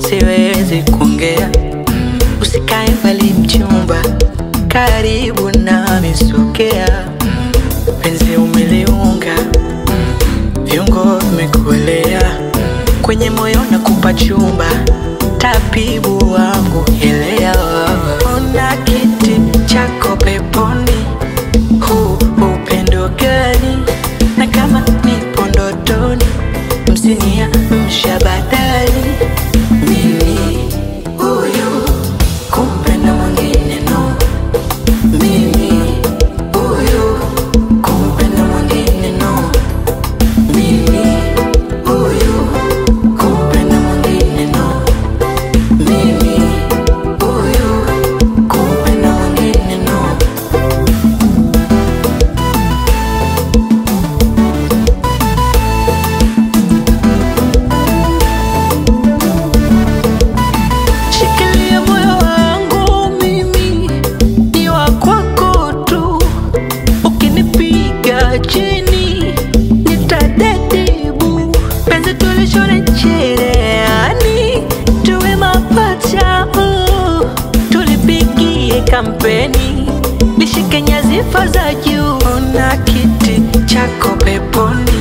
siwezi kuongea. Usikae mbali mchumba, karibu nami sogea. Penzi umeliunga, viungo vimekuelea kwenye moyo na kupa chumba, tabibu wangu elewa. Ona kiti chako peponi, huu upendo gani? Na kama nipo ndotoni, msinia mshabadali mimi huyu kumpenda mwingine no, mimi huyu kumpenda mwingine no, mimi huyu kumpenda mwingine no, mimi huyu kumpenda mwingine no. Shikilia moyo wangu mimi ni wa kwako tu, ukinipiga chini nitadedibu. Penzi tulishone cherehani, tuwe mapacha uh. tulipigie kampeni, lishike nyadhifa za juu. Ona kiti chako peponi